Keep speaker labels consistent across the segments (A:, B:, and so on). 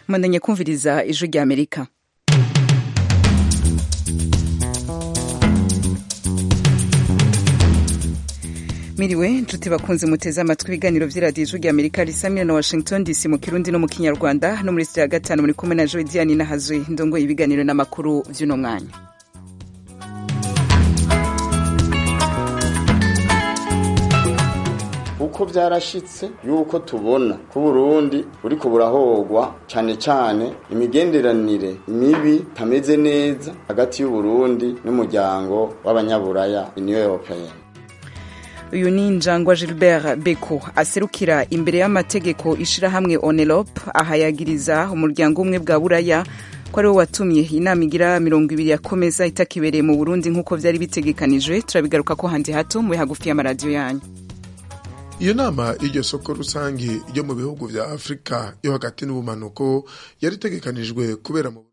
A: mwandanye kumviriza ijwi rya amerika miriwe nshuti bakunze muteze amatwi ibiganiro vy'iradiyo ijwi rya amerika risamira na washington dc mu kirundi no mu kinyarwanda no muri sitiyo ya gatanu muri kumwe na joe diane nahazwe ndongoye ibiganiro n'amakuru vy'uno mwanya
B: uko byarashitse yuko tubona ko Burundi buriko burahogwa cane cane imigenderanire mibi tameze neza hagati y'u Burundi n'umuryango w'abanyaburaya Union Européenne
A: uyu ni njangwa gilbert beko aserukira imbere y'amategeko ishirahamwe onelop ahayagiriza umuryango umwe bwa buraya ko ariwo watumye inama igira mirongo ibiri yakomeza itakibereye mu burundi nk'uko vyari bitegekanijwe turabigaruka ko handi hato mube hagufi y'amaradiyo yanyu
C: iyo nama y'iryo soko rusange ryo mu bihugu vya afurika yo hagati n'ubumanuko yari itegekanijwe kubera mu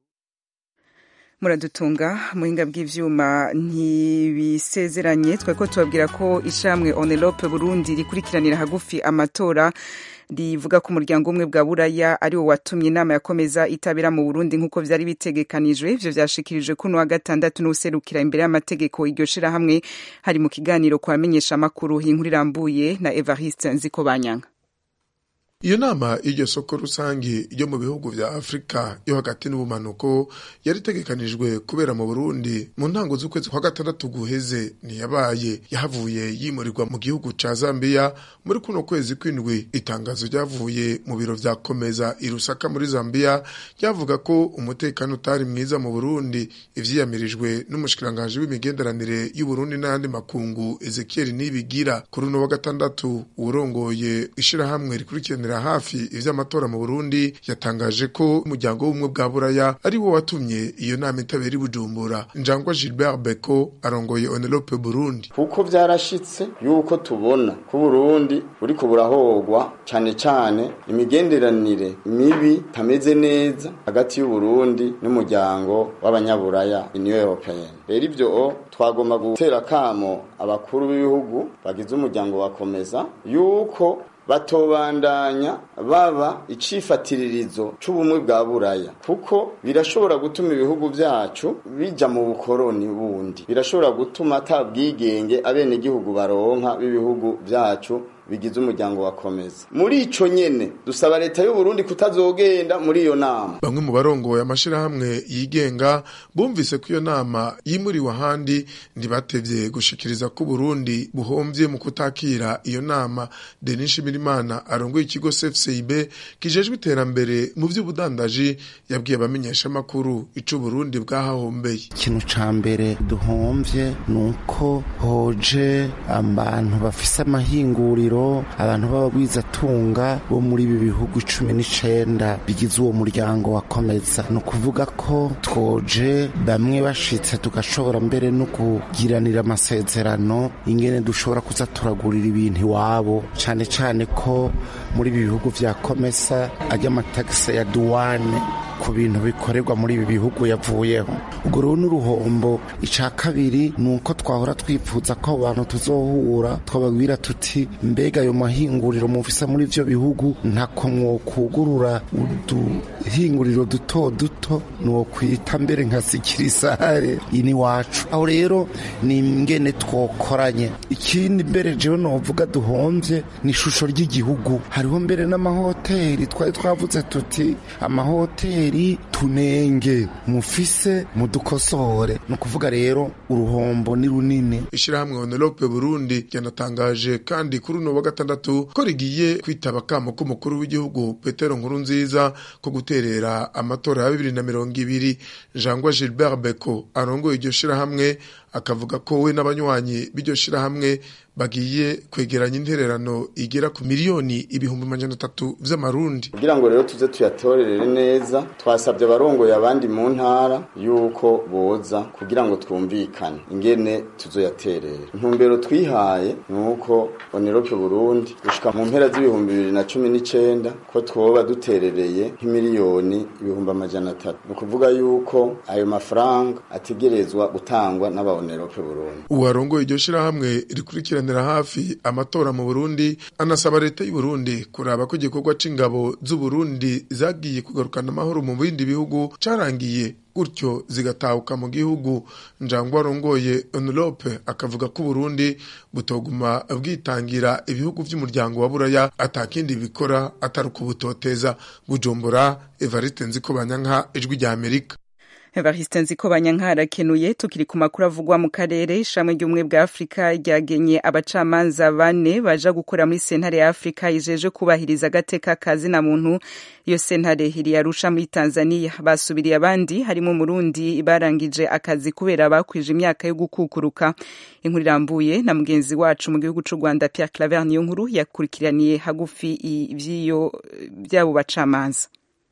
A: muradutunga muhinga bw'ivyuma ntibisezeranye twari ko tubabwira ko ishamwe onelope burundi rikurikiranira hagufi amatora rivuga ko umuryango umwe bwa buraya ari wo watumye inama yakomeza itabera mu burundi nk'uko vyari bitegekanijwe ivyo vyashikirijwe kuno wa gatandatu n'userukira imbere y'amategeko iryo shirahamwe hari mu kiganiro ku bamenyesha amakuru inkuru irambuye na evariste nziko banyanga
C: iyo nama y'iryo soko rusange ryo mu bihugu vya afurika yo hagati n'ubumanuko yari itegekanijwe kubera mu burundi mu ntango z'ukwezi kwa gatandatu guheze ntiyabaye yahavuye yimurirwa mu gihugu ca zambiya muri kuno kwezi kw'indwi itangazo ryavuye mu biro vya komeza irusaka muri zambiya ryavuga ko umutekano utari mwiza mu burundi ivyiyamirijwe n'umushikiranganji w'imigenderanire y'uburundi n'ayandi makungu ezekiel nibigira kuri uno wa gatandatu uwurongoye ishirahamwe rikurikirana hafi ivy'amatora mu Burundi yatangaje ko umuryango w'ubumwe bwa buraya ari wo watumye iyo nama itabera i Bujumbura njangwa Gilbert Beko arongoye Onelope Burundi
B: kuko vyarashitse yuko tubona ko Burundi buriko burahogwa cane cane imigenderanire mibi tameze neza hagati y'u Burundi n'umuryango w'abanyaburaya Union Européenne rero ivyo twagomba gutera kamo abakuru b'ibihugu bagize umuryango wakomeza yuko batobandanya baba icifatiririzo c'ubumwe bwa buraya kuko birashobora gutuma ibihugu vyacu bija mu bukoroni bundi birashobora gutuma ata bwigenge abenegihugu baronka b'ibihugu vyacu bigize umuryango wakomeza muri ico nyene dusaba leta y'u Burundi kutazogenda muri iyo nama
C: bamwe mu barongoye amashirahamwe yigenga bumvise ko iyo nama yimuriwe ahandi ntibatevye gushikiriza ko Burundi buhomvye mu kutakira iyo nama Denis Shimirimana arongoye ikigo CFCIB kijejwe iterambere mu vy'ubudandaji yabwiye abamenyesha makuru ico Burundi bwahahombeye
D: ikintu ca mbere duhomvye nuko hoje abantu bafise amahinguriro abantu b'abagwizatunga bo muri ibi bihugu cumi n'icenda bigize uwo muryango wakomeza ni ukuvuga ko twoje bamwe bashitse tugashobora mbere no kugiranira amasezerano ingene dushobora kuza turagurira ibintu iwabo cane cane ko muri ibi bihugu vya komesa ajya amatagisi ya duwane ku bintu bikorerwa muri ibi bihugu yavuyeho ubwo rero n'uruhombo ica kabiri ni uko twahora twifuza ko abo bantu tuzohura twababwira tuti mbega ayo mahinguriro mufise muri ivyo bihugu ntako mwokugurura uduhinguriro duto duto nwokwita mbere nka sikirisare ini wacu aho rero ni ingene twokoranye ikindi mbere jewe novuga duhomvye ni ishusho ry'igihugu hariho mbere n'amahoteli twari twavuze tuti amahoteli hoteli tunenge mufise mudukosore ni ukuvuga rero uruhombo ni runini
C: ishirahamwe onelope burundi ryanatangaje kandi kuri uno wa gatandatu ko rigiye kwitaba akamo k'umukuru w'igihugu petero nkuru nziza ko guterera amatora ya bibiri na mirongo ibiri jangwa gilbert beko arongoye iryo shirahamwe akavuga ko we n'abanywanyi b'iryo shirahamwe bagiye kwegeranya intererano igera ku miliyoni ibihumbi majana atatu vy'amarundi
B: kugira ngo rero tuze tuyatorerere neza twasabye abarongoye abandi mu ntara yuko boza kugira ngo twumvikane ingene tuzoyaterera intumbero twihaye ni uko onerope burundi gushika mu mpera z'ibihumbi bibiri na cumi n'icenda ko twoba duterereye nk'imiliyoni ibihumbi amajana atatu ni ukuvuga yuko ayo mafaranga ategerezwa gutangwa n'abaonerope burundi
C: uwarongoye iryo shirahamwe rikurikiranira hafi amatora mu burundi anasaba leta y'u burundi kuraba ko igikorwa c'ingabo z'uburundi zagiye kugarukana amahoro mu bindi bihugu carangiye gutyo zigatahuka mu gihugu njangwa arongoye envelope akavuga ko uburundi butoguma bwitangira ibihugu vy'umuryango wa buraya atakindi bikora atari ukubutoteza bujumbura evariste nziko banyanka ijwi rya amerika
A: Evariste Nziko Banyankara kenuye tukiri ku makuru avugwa mu karere ishamwe ry'ubumwe bwa Afrika ryagenye abacamanza bane baja gukora muri sentare ya Afrika ijeje kubahiriza agateka kazina muntu iyo sentare iri yarusha muri Tanzania basubiriye abandi harimo Murundi barangije akazi kubera bakwije imyaka yo gukukuruka inkuru irambuye na mugenzi wacu mu gihugu c'u Rwanda Pierre Claver niyo nkuru yakurikiraniye hagufi ivyiyo byabo bacamanza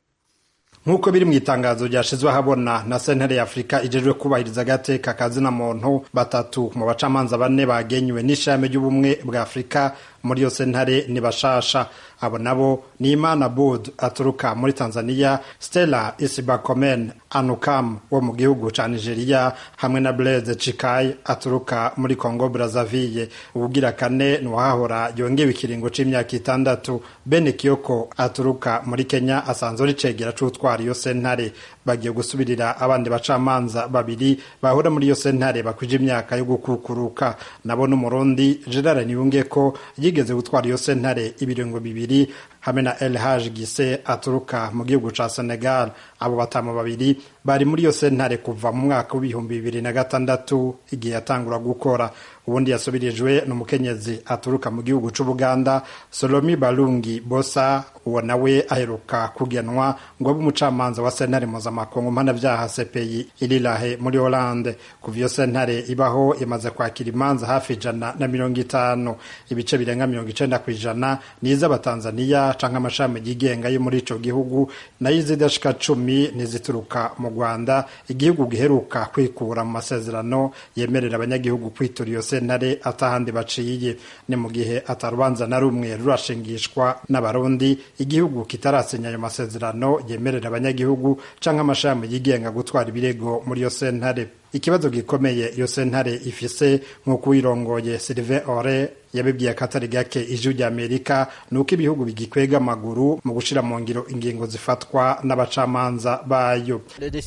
E: nk'uko biri mu itangazo ryashizwe ahabona na sentare ya afurika ijejwe kubahiriza agateka kazina muntu batatu mu bacamanza bane bagenywe n'ishami ry'ubumwe bwa afurika muri iyo sentare ni bashasha abo nabo ni imana bud aturuka muri tanzania stella isibakomen anukam wo mu gihugu ca nigeria hamwe na blaise cikai aturuka muri congo brazaville ubugira kane ni uwahahora yongewe ikiringo c'imyaka itandatu bene kiyoko aturuka muri kenya asanzwe ari cegera c'utwara iyo sentare bagiye gusubirira abandi bacamanza babiri bahora muri iyo sentare bakwije imyaka yo gukukuruka nabo n'umurundi gerard niyungeko yigeze gutwara iyo sentare ibiringo bibiri hamwe na elhaj gise aturuka mu gihugu ca senegal abo batanu babiri bari muri iyo sentare kuva mu mwaka w'ibihumbi bibiri na gatandatu igihe yatangura gukora ubundi yasubirijwe n'umukenyezi aturuka mu gihugu c'ubuganda solomi barungi bosa uwo nawe aheruka kugenwa ngo abe umucamanza wa sentare mpuzamakungu mpanavyaha cpi irirahe muri holande kuva iyo sentare ibaho imaze kwakira imanza hafi ijana na mirongo itanu ibice birenga mirongo icenda kw'ijana ni iz'abatanzaniya canke amashami yigenga yo muri ico gihugu nayo izidashika cumi nizituruka mu rwanda igihugu giheruka kwikura mu masezerano yemerera abanyagihugu kwitura iyo sentare atahandi baciye ni mu gihe atarubanza na rumwe rurashingishwa n'abarundi igihugu kitarasinya ayo masezerano yemerera abanyagihugu canke amashami yigenga gutwara ibirego muri iyo sentare ikibazo gikomeye iyo sentare ifise nk'uko uyirongoye Sylvain Ore yabibwiye akatari gake ijwi rya Amerika ni uko ibihugu bigikwega amaguru mu gushira mu ngiro ingingo zifatwa n'abacamanza bayo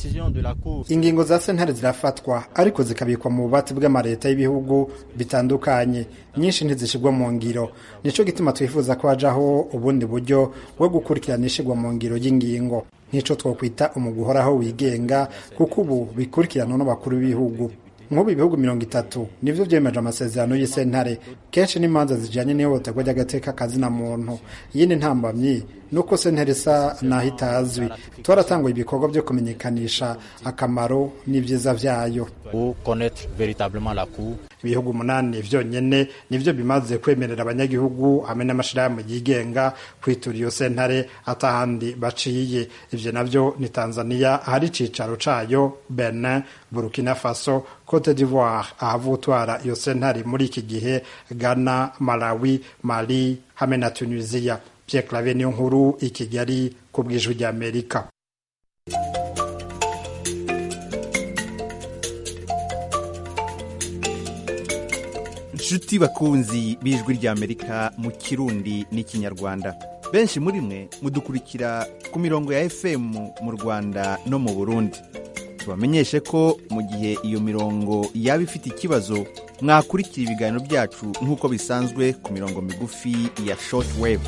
E: ingingo za sentare zirafatwa ariko zikabikwa mu bubati bw'amareta y'ibihugu bitandukanye nyinshi ntizishirwa mu ngiro nico gituma twifuza ko hajaho ubundi buryo bwo gukurikirana ishirwa mu ngiro y'ingingo nk'ico twokwita umugwi uhoraho wigenga kuko ubu bikurikiranwa n'abakuru b'ibihugu nk'ubu ibihugu mirongo itatu nivyo vyemeje amasezerano y'isentare kenshi n'imanza zijanye n'ihohoterwa ry'agateka kazina muntu iyindi ntambamyi nuko sentare isa naho itazwi twaratanguye ibikorwa vyo kumenyekanisha akamaro n'ivyiza vyayo ibihugu umunani vyonyene nivyo bimaze kwemerera abanyagihugu hamwe n'amashirahamwe yigenga kwitura iyo sentare atahandi baciye ivyo navyo ni tanzania ahari icicaro cayo benin burkina faso cote d'ivoire ahavutwara iyo sentare muri iki gihe ghana malawi mali hamwe na tunisia pierre clave niyo nkuru i kigali ku bw'ijwi ry'amerika
F: inshuti bakunzi b'ijwi ry'amerika mu kirundi n'ikinyarwanda benshi muri mwe mudukurikira ku mirongo ya fm mu rwanda no mu burundi tubamenyeshe ko mu gihe iyo mirongo yaba ifite ikibazo mwakurikira ibiganiro byacu nk'uko bisanzwe ku mirongo migufi ya shortwave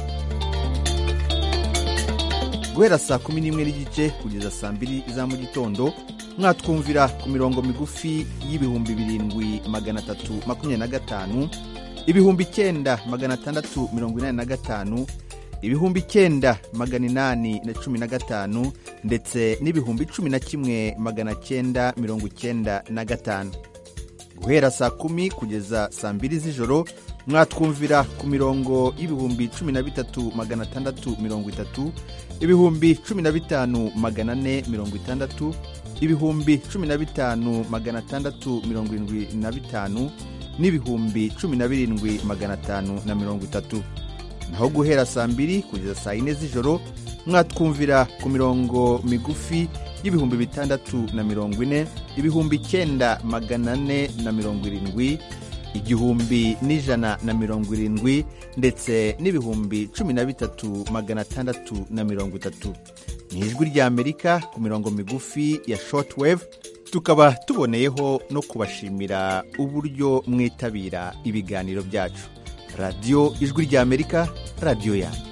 F: guhera saa kumi n'imwe n'igice kugeza saa mbiri za mu gitondo mwatwumvira ku mirongo migufi y'ibihumbi birindwi magana atatu makumyabiri na gatanu ibihumbi icyenda magana atandatu mirongo inani na gatanu ibihumbi icyenda magana inani na cumi na gatanu ndetse n'ibihumbi cumi na kimwe magana cyenda mirongo icyenda na gatanu guhera saa kumi kugeza saa mbiri z'ijoro mwatwumvira ku mirongo y'ibihumbi cumi na bitatu magana atandatu mirongo itatu ibihumbi cumi na bitanu magana ane mirongo itandatu ibihumbi cumi na bitanu magana atandatu mirongo irindwi na bitanu n'ibihumbi cumi na birindwi magana atanu na mirongo itatu naho guhera saa mbiri kugeza saa yine z'ijoro mwatwumvira ku mirongo migufi y'ibihumbi bitandatu na mirongo ine ibihumbi icyenda magana ane na mirongo irindwi igihumbi n'ijana na mirongo irindwi ndetse n'ibihumbi cumi na bitatu magana atandatu na mirongo itatu ni ijwi ry'amerika ku mirongo migufi ya shortwave tukaba tuboneyeho no kubashimira uburyo mwitabira ibiganiro byacu radiyo ijwi ry'amerika radiyo yanyu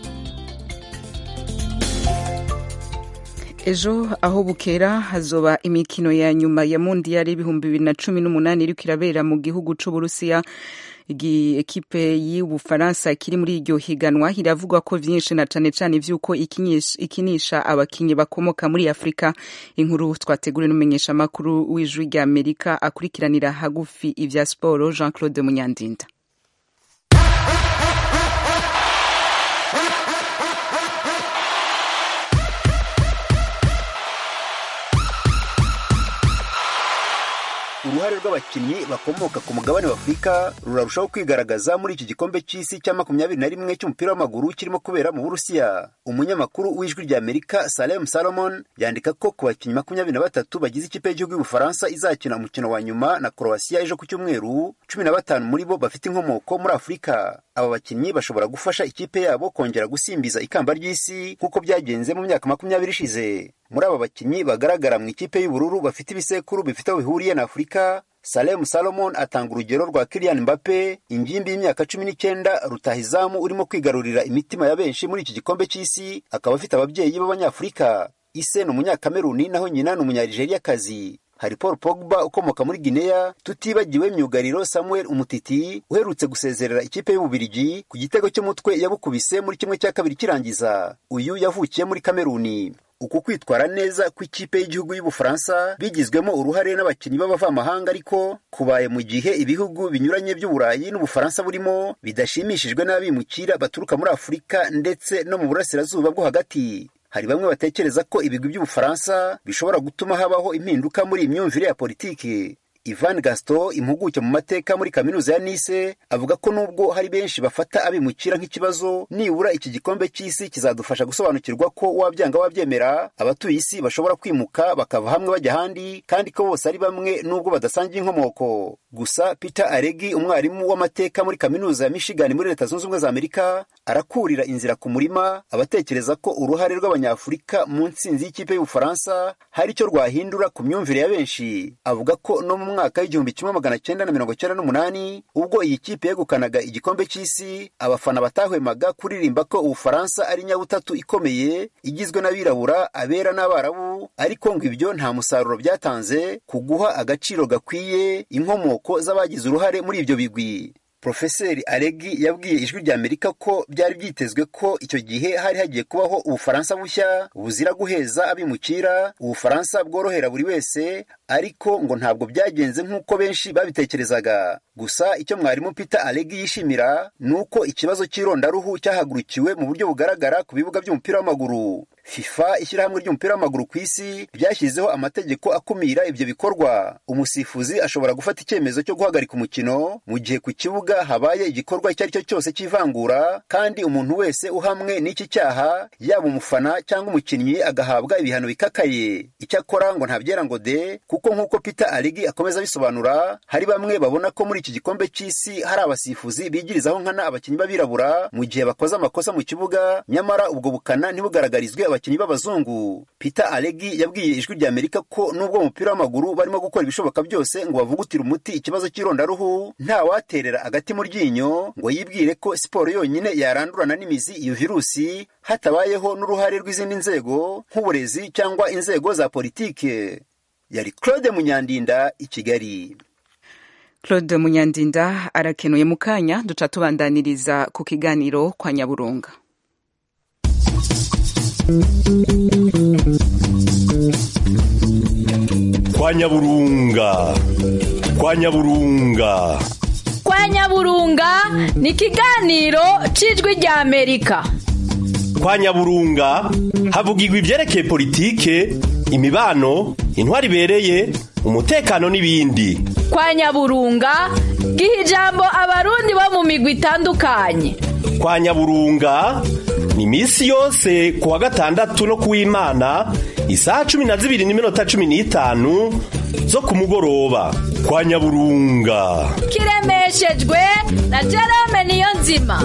A: ejo aho bukera hazoba imikino ya nyuma ya mundiyari ibihumbi bibiri na cumi n'umunani iriko irabera mu gihugu c'uburusiya ekipe y'ubufaransa kiri muri iryo higanwa iravugwa ko vyinshi na cane cane ivy'uko ikinisha abakinyi bakomoka muri afurika inkuru twateguriwe n'umumenyesha makuru w'ijwi rya amerika akurikiranira hagufi ivya siporo jean claude munyandinda
G: uruhare rw'abakinnyi bakomoka ku mugabane wa afurika rurarushaho kwigaragaza muri iki gikombe cy'isi cya makumyabiri na rimwe cy'umupira w'amaguru kirimo kubera mu burusiya umunyamakuru w'ijwi rya amerika salem salomon yandika ko ku bakinnyi makumyabiri na batatu bagize ikipe y'igihugu y'ubufaransa izakina umukino wa nyuma na croatia ejo ku cyumweru cumi na batanu muri bo bafite inkomoko muri afurika aba bakinnyi bashobora gufasha ikipe yabo kongera gusimbiza ikamba ry'isi nk'uko byagenze mu myaka makumyabiri ishize muri aba bakinnyi bagaragara mu ikipe y'ubururu bafite ibisekuru bifite aho bihuriye na afurika salemu salomon atanga urugero rwa kilian mbappe ingimbi y'imyaka cumi n'icyenda rutahizamu urimo kwigarurira imitima ya benshi muri iki gikombe cy'isi akaba afite ababyeyi b'abanyafurika ise ni umunyakameruni naho nyina ni umunyarijeriyakazi hari paul pogba ukomoka muri gineya tutibagiwe myugariro samuel umutiti uherutse gusezerera ikipe y'ububirigi ku gitego cy'umutwe yabukubise muri kimwe cya kabiri kirangiza uyu yavukiye muri kameruni uku kwitwara neza kw'ikipe y'igihugu y'ubufaransa bigizwemo uruhare n'abakinnyi b'abavamahanga ariko kubaye mu gihe ibihugu binyuranye by'uburayi n'ubufaransa burimo bidashimishijwe n'abimukira baturuka muri afurika ndetse no mu burasirazuba bwo hagati hari bamwe batekereza ko ibigwi by'ubufaransa bishobora gutuma habaho impinduka muri iyi myumvire ya politiki ivan gaston impuguke mu mateka muri kaminuza ya nice avuga ko nubwo hari benshi bafata abimukira nk'ikibazo nibura iki gikombe cy'isi kizadufasha gusobanukirwa ko wabyanga wabyemera abatuye isi bashobora kwimuka bakava hamwe bajya ahandi kandi ko bose ari bamwe nubwo badasangiye inkomoko gusa peter aregi umwarimu w'amateka muri kaminuza ya michigan muri leta zunze ubumwe za amerika arakurira inzira ku murima abatekereza ko uruhare rw'abanyafurika mu nsinzi y'ikipe y'ubufaransa hari icyo rwahindura ku myumvire ya benshi avuga ko no mu mwaka w'igihumbi kimwe magana cyenda na mirongo cyenda n'umunani ubwo iyi kipe yegukanaga igikombe cy'isi abafana batahwemaga kuririmba ko ubufaransa ari nyabutatu ikomeye igizwe n'abirabura abera n'abarabu ariko ngo ibyo nta musaruro byatanze ku guha agaciro gakwiye inkomoko z'abagize uruhare muri ibyo bigwi Profeseri Aregi yabwiye ijwi rya Amerika ko byari byitezwe ko icyo gihe hari hagiye kubaho ubufaransa bushya buzira guheza abimukira ubufaransa bworohera buri wese ariko ngo ntabwo byagenze nk'uko benshi babitekerezaga gusa icyo mwarimu Peter Aregi yishimira ni uko ikibazo cy'irondaruhu cyahagurukiwe mu buryo bugaragara ku bibuga by'umupira w'amaguru FIFA ishyirahamwe ry'umupira w'amaguru ku isi ryashyizeho amategeko akumira ibyo bikorwa umusifuzi ashobora gufata icyemezo cyo guhagarika umukino mu gihe ku kibuga habaye igikorwa icyo ari cyo cyose cy'ivangura kandi umuntu wese uhamwe n'iki cyaha yaba umufana cyangwa umukinnyi agahabwa ibihano bikakaye icyakora ngo ntabyera ngo de kuko nk'uko Peter Arigi akomeza abisobanura hari bamwe babona ko muri iki gikombe cy'isi hari abasifuzi bigirizaho nkana abakinnyi b'abirabura mu gihe bakoze amakosa mu kibuga nyamara ubwo bukana ntibugaragarizwe abakinnyi b'abazungu Peter Aregi yabwiye ijwi rya Amerika ko nubwo umupira w'amaguru barimo gukora ibishoboka byose ngo bavugutire umuti ikibazo cy'irondaruhu nta waterera agati mu ryinyo ngo yibwire ko siporo yonyine yarandurana n'imizi iyo virusi hatabayeho n'uruhare rw'izindi nzego nk'uburezi cyangwa inzego za politike yari Claude Munyandinda i Kigali
A: Claude Munyandinda arakenuye mu kanya duca tubandaniriza ku kiganiro kwa Nyaburunga
H: kwa nyaburunga kwa nyaburunga
I: kwa
H: kwa nyaburunga ni ikiganiro cy'ijwi rya amerika
I: kwa nyaburunga havugirwa ibyerekeye politike imibano intwari ibereye umutekano n'ibindi
H: kwa nyaburunga giha ijambo abarundi bo mu migwi itandukanye
I: kwa nyaburunga ni iminsi yose ku wa gatandatu no ku w'imana isaha cumi na zibiri n'iminota cumi n'itanu zo ku mugoroba kwa nyaburunga
H: kiremeshejwe na jerome niyo nzima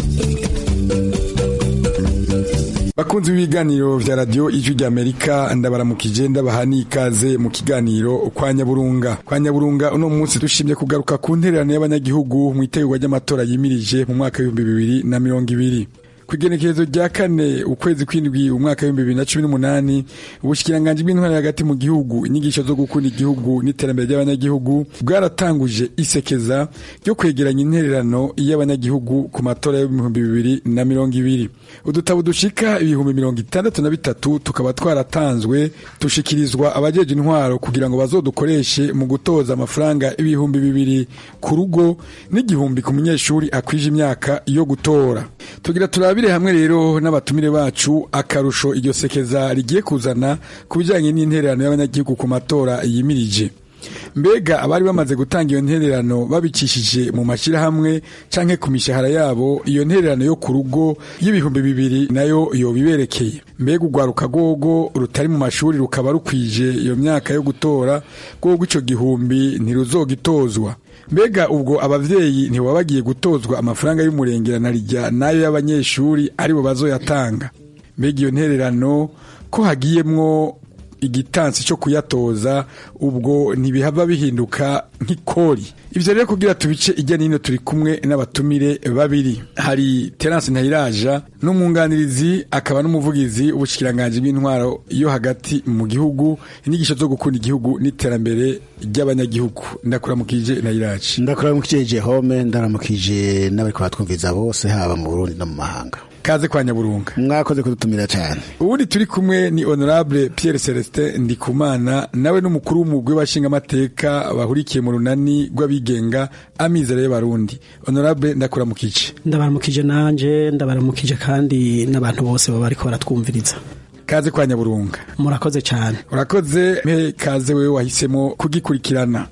J: bakunzi b'ibiganiro vya radio ijwi rya amerika ndabaramukije ndabaha n'ikaze mu kiganiro kwa nyaburunga kwa nyaburunga uno munsi dushimye kugaruka ku ntererano y'abanyagihugu mu itegurwa ry'amatora yimirije mu mwaka w'ibihumbi bibiri na mirongo ibiri ku igenekerezo rya kane ukwezi kw'indwi umwaka w'ibihumbi bibiri na cumi n'umunani ubushikiranganji bw'intwari hagati mu gihugu inyigisho zo gukunda igihugu n'iterambere ry'abanyagihugu bwaratanguje isekeza ryo kwegeranya intererano y'abanyagihugu ku matora y'ibihumbi bibiri na mirongo ibiri udutabo dushika ibihumbi mirongo itandatu na bitatu tukaba twaratanzwe dushikirizwa abajeje intwaro kugira ngo bazodukoreshe mu gutoza amafaranga ibihumbi bibiri ku rugo n'igihumbi ku munyeshuri akwije imyaka yo gutora tugira turabire hamwe rero n'abatumire bacu akarusho iryo sekeza rigiye kuzana ku bijyanye n'intererano y'abanyagihugu ku matora yimirije mbega abari bamaze gutanga iyo ntererano babicishije mu mashyirahamwe canke ku mishahara yabo iyo ntererano yo ku rugo y'ibihumbi bibiri nayo yobiberekeye mbega urwaruka rwogo rutari mu mashuri rukaba rukwije iyo myaka yo gutora rwogo ico gihumbi ntiruzogitozwa mbega ubwo abavyeyi ntiwaba bagiye gutozwa amafaranga y'umurengera rijya n'ayo y'abanyeshuri aribo bazoyatanga mbega iyo ntererano ko hagiyemwo igitansi cyo kuyatoza ubwo ntibihava bihinduka nk'ikori ivyo rero kugira tubice ijya nino turi kumwe n'abatumire babiri hari Terence Ntayiraja n'umwunganirizi akaba n'umuvugizi w'ubushikiranganje bw'intwaro yo hagati mu gihugu inyigisho zo gukunda igihugu n'iterambere ry'abanyagihugu ndakuramukije Ntayiraja
K: ndakuramukije Jehome ndaramukije n'abari kubatwumviza bose haba mu Burundi no mu mahanga
J: kaze kwa nyaburunga
K: mwakoze kudutumira cyane
J: ubundi turi kumwe ni honorable Pierre Celestin Ndikumana nawe n'umukuru w'umugwi w'abashinga amateka bahurikiye mu runani rw'abigenga amizero y'abarundi honorable ndakuramukije
L: ndabaramukije nanje ndabaramukije kandi n'abantu bose baba bariko baratwumviriza
J: kaze kwa nyaburunga
L: murakoze cyane
J: urakoze mpe kaze wewe wahisemo kugikurikirana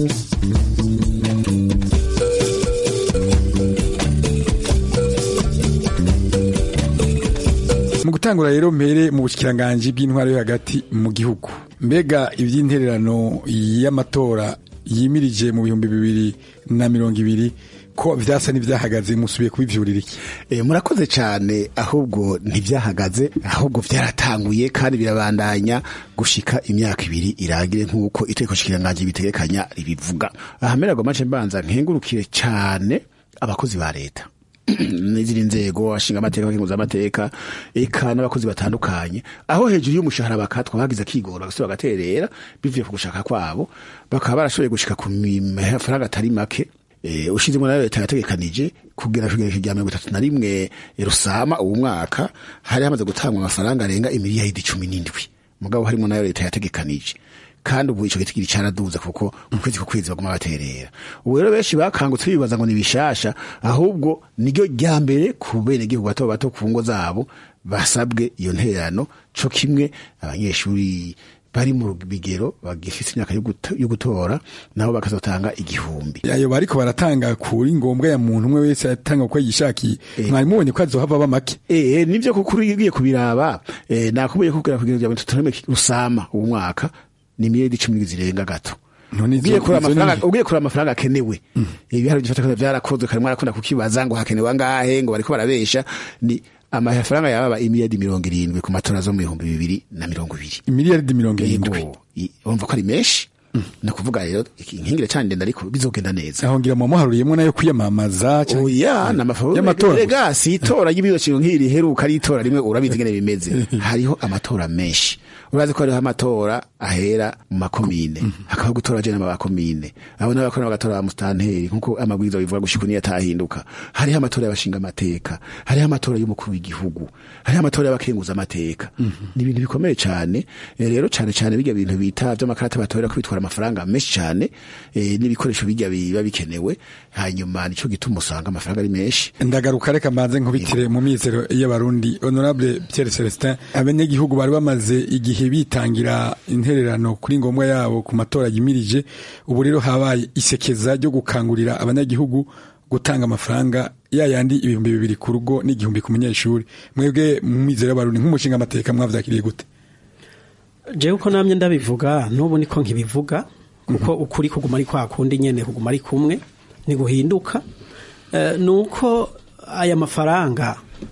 J: mu gutangura rero mpere mu bushikiranganje bw'intwaro yo hagati mu gihugu mbega iby'intererano y'amatora yimirije mu bihumbi bibiri na mirongo ibiri ko vyasa n'ivyahagaze musubiye kubivyurira iki
K: e, murakoze cyane ahubwo ntivyahagaze ahubwo vyaratanguye kandi birabandanya gushika imyaka ibiri irangire nk'uko itegeko shikiranganje bitegekanya ribivuga ahamera ngo mace mbanza nkengurukire cyane abakozi ba leta n'izindi nzego ashinga amateka abakenguza amateka eka n'abakozi batandukanye aho hejuru y'umushahara bakatwa bagize akigora bagasubira bagaterera bivuye ku gushaka kwabo bakaba barashoboye gushika ku mafaranga atari make e, ushizemo nayo leta yategekanije kugera kugera rya mirongo itatu na rimwe rusama uwu mwaka hari hamaze gutangwa amafaranga arenga imiliyaridi cumi n'indwi mugabo harimo nayo leta yategekanije kandi ubu ico gitigiri caraduza kuko mu kwezi ku kwezi baguma baterera ubu rero benshi bakangutse bibaza ngo ni bishasha ahubwo niryo rya mbere ku benegihugu bato bato ku ngo zabo basabwe iyo ntererano co kimwe abanyeshuri bari mu bigero bagifise imyaka yo gutora nabo bakazotanga igihumbi
J: ayo bariko baratanga kuri ngombwa ya muntu umwe wese atanga uko yishakiye mwari mubonye ko azohava bamake
K: eh nivyo kuko ugiye kubiraba eh nakubuye kugera kugera rya tutane rusama uwo mwaka ni miliyoni cumi zirenga gato ugiye kuri amafaranga ugiye kuri amafaranga akenewe ibihari byifata byarakozwe karimo arakunda kukibaza ngo hakenewe angahe ngo bariko barabesha ni amafaranga yababa imiliyardi mirongo irindwi ku matora zo mu bihumbi bibiri na mirongo ibiri
J: imiliyardi mirongo irindwi
K: urumva ko ari menshi ni ukuvuga rero inkingire cyane ndende ariko bizogenda neza
J: aho ngira mu muharuriyemo nayo kwiyamamaza
K: oya n'amafaranga rega si itora ry'ibiro nk'iri heruka ari itora rimwe urabizi ngene bimeze hariho amatora menshi urazi ko hariho amatora ahera mu makomine hakaba gutora jenama bakomine abo n'abakora bagatora ba mustanteri nkuko amabwiriza bivuga gushika niyo atahinduka hariho amatora y'abashinga amateka hariho amatora y'umukuru w'igihugu hariho amatora y'abakenguza amateka ni ibintu bikomeye cyane Eh, rero cyane cyane bijya bintu bita by'amakarata batorera ko bitwara amafaranga menshi cyane eh, n'ibikoresho bijya biba bikenewe hanyuma nico gituma usanga amafaranga ari menshi
J: ndagaruka reka mbanze nkubitire mu mizero y'abarundi honorable Pierre Celestin abanyagihugu bari bamaze igihe bitangira intererano kuri ngombwa yabo ku matora yimirije ubu rero habaye isekeza ryo gukangurira abanyagihugu gutanga amafaranga ya yandi ibihumbi bibiri ku rugo n'igihumbi ku munyeshuri mwebwe mu mizero y'abarundi nk'umushinga amateka mwavyakiriye gute
L: jewe uko namye ndabivuga n'ubu niko nkibivuga kuko ukuri kuguma ari kwa kundi nyene kuguma ari kumwe ntiguhinduka Eh, nuko aya mafaranga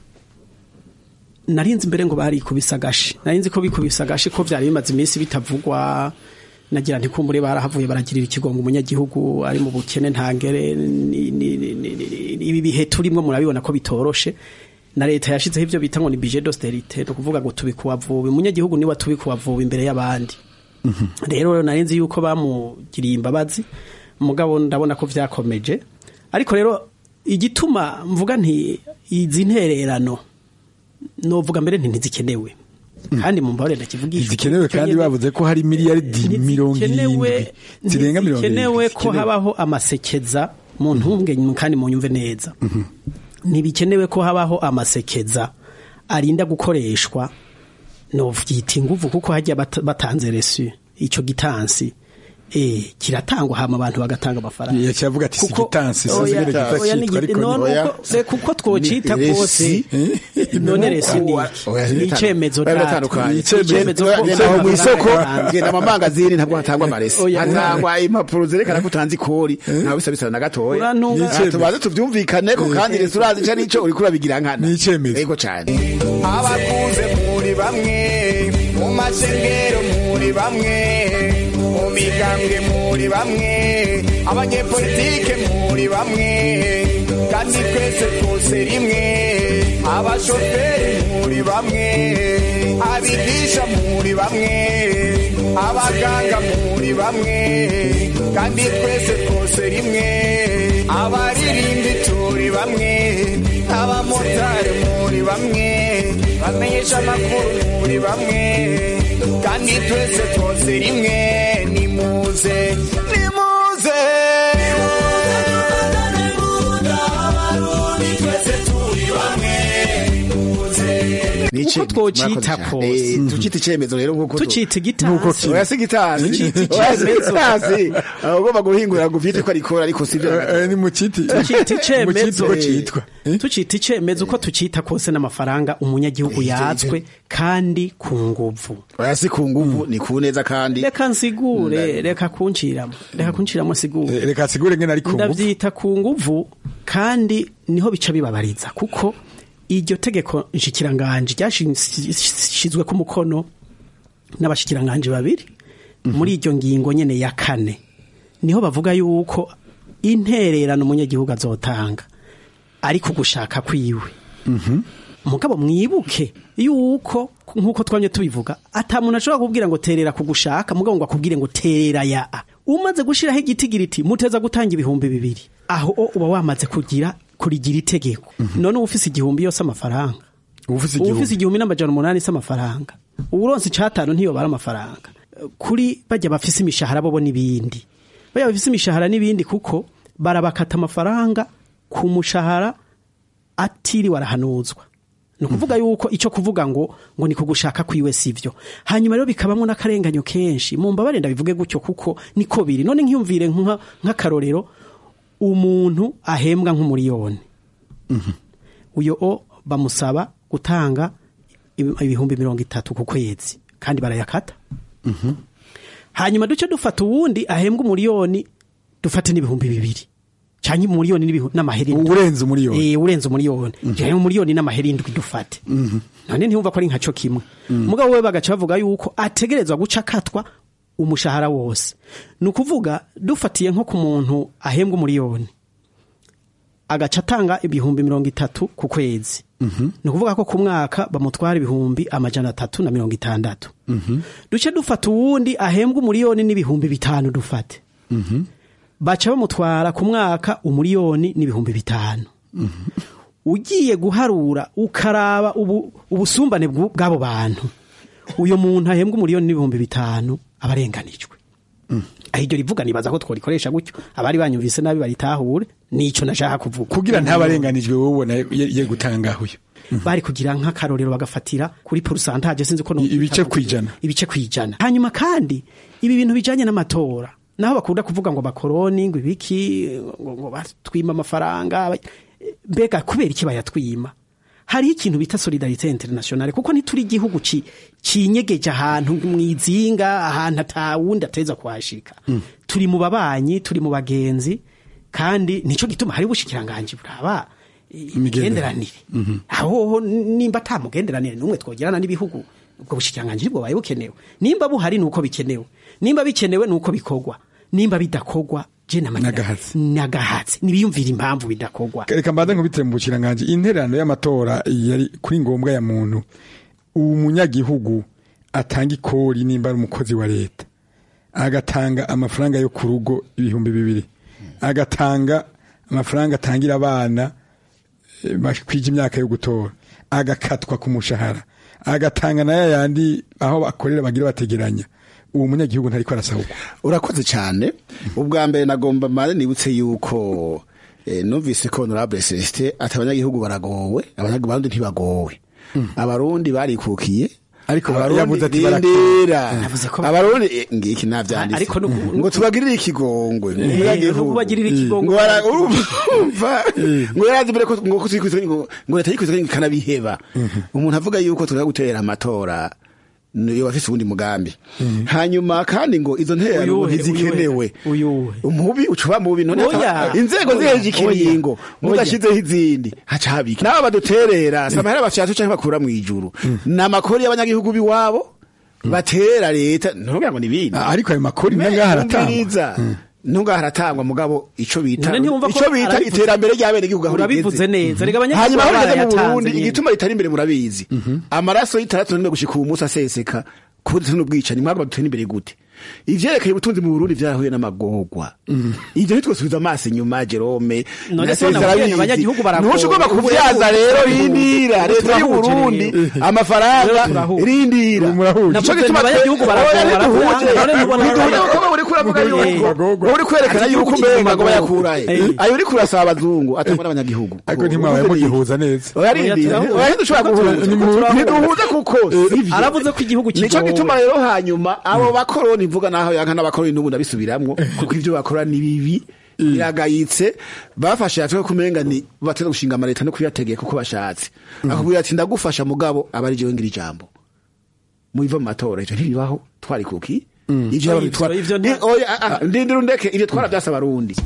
L: narinzi imbere ngo barikubise agashi narinzi ko bikubise agashi ko vyari bimaze iminsi bitavugwa nagira ntikumbure barahavuye baragirira ikigongo umunyagihugu ari mu bukene ntangere ni- ni- ni- ni- ni- ibi bihe turimwo murabibona ko bitoroshe na leta yashizeho ivyo bita ngo ni budget d'austerité ni ukuvuga ngo tubikuwa vuba umunyagihugu niwe tubikuwa vuba imbere y'abandi rero nari nzi yuko bamugiriye imbabazi mugabo ndabona ko vyakomeje ariko rero igituma mvuga nti izi ntererano novuga mbere nti ntizikenewe kandi mu mbabare ndakivugisha
J: zikenewe kandi bavuze ko hari miliyaridi mirongo irindwi zirenga mirongo
L: ntibikenewe
J: irindwi
L: ko habaho amasekeza mu ntunge kandi mu nyumve neza ntibikenewe ko habaho amasekeza arinda gukoreshwa novyita inguvu kuko hajya bat- batanze resu ico gitansi eh kiratangwa hama abantu bagatanga amafaranga
J: yacavuga ati si
L: Kuko-
J: gitansi
L: oya,
J: sinzi ngene gita
L: oya, ni
J: cyitwa
L: gi-
J: ariko
L: none
J: ni-
L: uko- se kuko twocita
K: Ni
L: kose
K: resi.
L: none resi ni
K: Oya,
L: ni icemezo
K: Oya,
L: natwe.
K: biratandukanye.
L: Ni icemezo ko
K: Genda aho mu isoko
L: amafaranga
K: genda mu mangazini ntabwo hatangwa amaresi
L: Oya,
K: hatangwa impapuro zerekana ko utanze ikori ntawe bisabisana na gatoya
L: Urantunga-
K: Ah, tubanze tuvyumvikane ko kandi resi urazi ico nico uriko urabigira nkana ni
J: icemezo
K: yego cane
M: abakuze muri bamwe mu masengero muri bamwe mu migambwe muri bamwe abanyepolitike muri bamwe kandi twese twose rimwe abashoferi muri bamwe abigisha muri bamwe abaganga muri bamwe kandi twese twose rimwe abaririmbi turi bamwe abamotari muri bamwe bamenyesha amakuru muri bamwe kandi twese twose rimwe nimuze nimuze
L: uko twocita kose
K: tucita icemezo rero nkuko
L: tucita igitansi
K: oya si gitansi
L: Tucita
K: oya si
L: icemezo.
K: gitansi Ah, ugomba guhingura ngo uvyite ko arikora ariko sivyo
J: ni mu kiti
L: tucita icemezo
J: uko citwa
L: tucita icemezo uko tucita kose n'amafaranga umunyagihugu yatswe kandi ku nguvu
K: oya si ku nguvu ni ku neza kandi
L: reka nsigure reka kunciramo reka kunciramo sigure
J: reka nsigure ngene ari ku nguvu
L: ndavyita ku nguvu kandi niho bica bibabariza kuko iryo tegeko nshikiranganje ryashizwe ku mukono n'abashikiranganje babiri muri iryo ngingo nyene ya kane niho bavuga yuko intererano umunyagihugu azotanga ariko gushaka kwiwe mugabo mwibuke yuko nkuko twanye tubivuga ata muntu ashobora kubwira ngo terera kugushaka mugabo ngo akubwire ngo terera ya a umaze gushiraho igitigiriti muteza gutanga ibihumbi bibiri aho o uba wamaze kugira kurigira itegeko none uba ufise igihumbi yose amafaranga
J: ufise
L: uba
J: igihumbi
L: ufise igihumbi n'amajana umunani s'amafaranga uburonse icatanu ntiyobara amafaranga kuri bajya bafise imishahara bobo n'ibindi bajya bafise imishahara n'ibindi kuko barabakata amafaranga ku mushahara atiriwe arahanuzwa ni ukuvuga yuko icyo kuvuga ngo ngo ni kugushaka kwiwe sivyo hanyuma rero bikabamo n'akarenganyo kenshi mu mbabare ndabivuge gutyo kuko niko biri none nkiyumvire nka- nk'akarorero umuntu ahembwa nk'umuriyoni uyo o bamusaba gutanga ibi- ibihumbi mirongo itatu ku kwezi kandi barayakata hanyuma duce dufata uwundi ahembwa umuriyoni dufate n'ibihumbi bibiri cyangwa umuriyoni n'ibihu- n'amahera indwi
J: urenze umuriyoni
L: eh urenze umuriyoni cyangwa umuriyoni n'amahera indwi dufate none ntiyumva ko ari nka cyo kimwe mugabo we bagaca bavuga yuko ategerezwa guca akatwa umushahara wose ni ukuvuga dufatiye nko ku muntu ahembwa umuriyoni agaca atanga ibihumbi mirongo itatu ku kwezi ni ukuvuga ko ku mwaka bamutwara ibihumbi amajana atatu na mirongo itandatu duce dufata uwundi ahembwa umuriyoni n'ibihumbi bitanu dufate baca bamutwara ku mwaka umuriyoni n'ibihumbi bitanu ugiye guharura ukaraba ubu, ubusumbane bw'u- bw'abo bantu uyo muntu ahembwa umuriyoni n'ibihumbi bitanu aba arenganijwe aho iryo rivuga nibaza ko tworikoresha gutyo abari banyumvise nabi baritahure nico nashaka kuvuga
J: kugira ntabarenganijwe wowe ubona ye ye gutanga uyu
L: bari kugira nk'akarorero bagafatira kuri pourcentage sinzi ko no-
J: ibice kwijana
L: ibice kwijana hanyuma kandi ibi bintu bijanye n'amatora naho bakunda kuvuga ngo bakoroni ngo ibiki ngo, ngo batwima amafaranga aba- mbega kubera iki bayatwima hariho ikintu bita solidarite internationale kuko ntituri igihugu ci- cinyegeje ahantu mwizinga ahantu atawundi ateza kuhashika turi mu babanyi turi mu bagenzi kandi nico gituma hari ubushikiranganje buraba imigenderanire aho nimba ata mugenderanire n'umwe twogerana n'ibihugu ubwo bushikiranganje nibwo baye bukenewe nimba buhari nuko bikenewe nimba bikenewe nuko bikorwa nimba bidakogwa je
J: Nagahatsi.
L: nagahatsi nibiyumvira impamvu bidakogwa
J: reka mbanze nkubitire mu bushiranganje intererano y'amatora yari kuri ngombwa ya muntu umunyagihugu atanga ikori nimba ari umukozi wa leta agatanga amafaranga yo ku rugo ibihumbi bibiri agatanga amafaranga atangira abana eh, bakwije imyaka yo gutora agakatwa ku mushahara agatanga na yayandi aho bakorera bagira bategeranya uwo munyagihugu ntariko arasahurwa
K: urakoze cyane ubwa mbere nagomba mare nibutse yuko eh, numvise ko honorable Celestin ati abanyagihugu baragowe abanyagihugu barundi ntibagowe abarundi barikukiye
J: ariko
K: abarundi
J: yavuze ati
K: rindira
L: Yavuze ko-
K: abarundi eh, ngiki navyanditse
L: Ariko nu-
K: ngo tubagirire ikigongwe
L: Eh,
K: umunyagihugu
L: nuko bagirira ikigongwe.
K: ngo bara- urumva ngo yarazi mbere ko ngo kuzikwizwa ngo ngo leta yikwizwa ikanabiheba umuntu avuga yuko tuza gutera amatora niyo bafise ubundi mugambi hanyuma kandi ngo izo ntererano ngo
L: Uyuhe,
K: ntizikenewe
L: uyuhe
K: umubi ucuba mubi none
L: Oya.
K: akaba- inzego
L: Oya.
K: ziheje ikiringo
L: Oya.
K: mudashizeho izindi haca habiki nabo baduterera si amahera bafyatu canke bakura mw'ijuru ni amakori y'abanyagihugu biwabo batera leta ntugira ngo nibindi
J: ariko ayo makori nangaha aratangwa
K: umviriza ntungaha haratangwa mugabo ico bita
L: None ntiwumva ko
K: ico bita
L: arabivuze-
K: iterambere ry'abene gihugu aho
L: Urabivuze
K: rigeze.
L: neza. Reka abanyagihugu
K: hanyuma aho
L: baba
K: rigeze mu
L: barayatanze
K: Burundi
L: nyene.
K: igituma ritari imbere murabizi amaraso y'itandatu none gushika ubu munsi aseseka kuburyo n'ubwicanyi mwagomba dutera imbere gute ivyerekeye ubutunzi mu Burundi vyarahuye n'amagorwa ivyo ntitwosubiza amaso inyuma Jerome
L: None
K: na
L: se nabwiye
K: Cesar Abizi.
L: abanyagihugu baragowe.
K: ntushobora
L: Ubu
K: kuvyaza
L: rero-
K: rero
L: ubu-
K: rindira
L: ubu
K: leta y'u
L: turahuje
K: Burundi
L: rero.
K: amafaranga
L: Rero turahuje.
K: rindira
J: murahuje.
K: Nico
L: Navuze
K: gituma
L: nti abanyagihugu
K: twe-
L: baragowe,
K: Oya,
L: baragowe.
K: ntituhuje.
L: None ntubona
K: Ntituhuje
L: ko-
K: kuko uriko uravuga
L: Eh,
K: yuko uri kwerekana
L: Ati
K: yuko
L: igihugu
K: umenga ngo
L: kiri mu
K: bayakurahe
L: magorwa.
K: ayo uriko urasaba abazungu atangwa n'abanyagihugu
J: ariko ntimwabaye mugihuza neza
K: oya rindira
L: Oya,
K: oya ntidushobora guhuza ntiduhuza kuko sivyo
L: aravuze ko igihugu
K: nico
L: kigowe.
K: gituma rero hanyuma abo bakoroni mvuga naho yanka n'abakoroni n'ubu ndabisubiramwo kuko ivyo bakora ni bibi biragayitse bafashe yatwe kumenga ni batera gushinga amaleta no kuyategeka uko bashatse akubwira ati ndagufasha mugabo aba ari jewe ngira ijambo muiva mu matora ivyo ntibibaho twari kuki ivyo
L: Oya,
K: yaba bitwara
L: ivyo
K: Ni-
L: nta-
K: oya ah, ah, ndindira undeke ivyo twara vyasa abarundi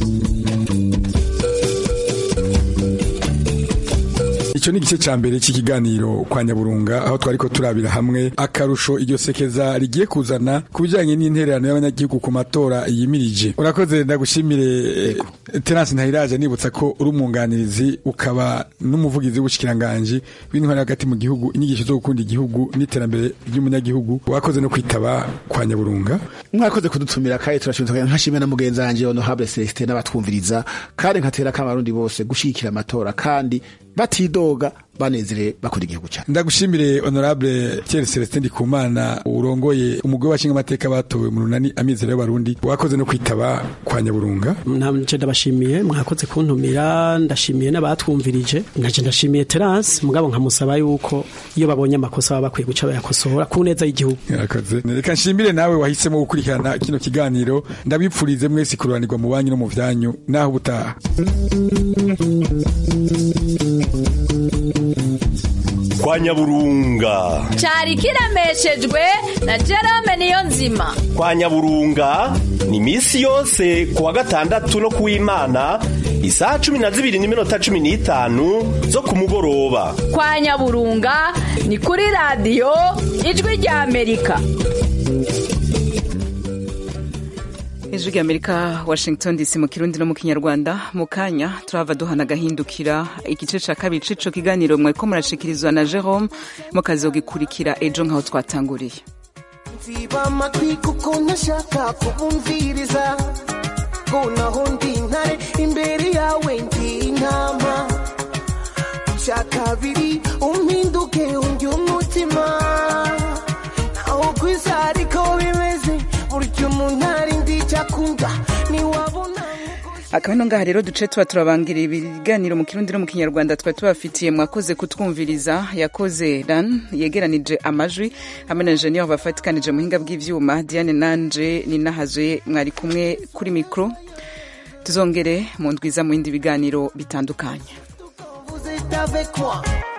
J: Ico ni igice ca mbere c'ikiganiro kwa Nyaburunga aho twariko turabira hamwe akarusho iryo sekeza rigiye kuzana ku bijanye n'intererano y'abanyagihugu ku matora yimirije. Urakoze ndagushimire Terence Ntahiraje nibutsa ko uri umwunganirizi ukaba n'umuvugizi w'ubushikiranganje w'intwari hagati mu gihugu inyigisho zo gukunda igihugu n'iterambere ry'umunyagihugu. Wakoze no kwitaba kwa Nyaburunga.
K: mwakoze kudutumira kandi turashimira nkashimira na mugenzi wanje honorable Celestin n'abatwumviriza kandi nkatera k'abarundi bose gushigikira amatora kandi batidoga banezere bakora igihugu cyane
J: Ndagushimire honorable Thierry Celestin Ndikumana urongoye umugwi w'abashinga amateka batowe mu runani amizero y'abarundi wakoze no kwitaba kwa Nyaburunga
L: nanje ndabashimiye mwakoze kuntumira ndashimiye n'abatwumvirije naje ndashimiye Terence mugabo nkamusaba yuko iyo babonye amakosa baba bakwiye guca bayakosora ku neza y'igihugu
J: Yarakoze. Reka nshimire nawe wahisemo gukurikirana kino kiganiro ndabipfurize mwese kururanirwa mu banyu no mu vyanyu naho ubutaha
I: kwa nyaburunga
H: cyari kiremeshejwe na Jerome niyo nzima
I: kwa nyaburunga ni misi yose kuwa gatandatu no kuw'imana isaha cumi na zibiri n'iminota cumi n'itanu zo ku mugoroba
H: kwa nyaburunga ni kuri radiyo ijwi rya amerika
A: ijwi rya amerika washington dc mu kirundi no mu kinyarwanda mu kanya turava duhana agahindukira igice ca kabiri c'ico kiganiro mwariko murashikirizwa na jerome mukazogikurikira ejo nk'aho twatanguriye
N: nziba amatwi kuko ntashaka kubumviriza ko naho ndi intare imbere yawe ndi intama icya kabiri umpinduke undi umutima naho ku isi ariko bimeze burya umuntu ari ndi icyakunda ntiwabona
A: akaba ino ngaha rero duce tuba turabangira ibiganiro mu kirundi no mu kinyarwanda twari tubafitiye mwakoze kutwumviriza yakoze ran yegeranije amajwi hamwe na enjeniyeri bafatikanije muhinga bw'ivyuma diane nanje ninahazwe mwari kumwe kuri mikoro tuzongere mu ndwiza mu bindi biganiro bitandukanye
N: vous êtes avec moi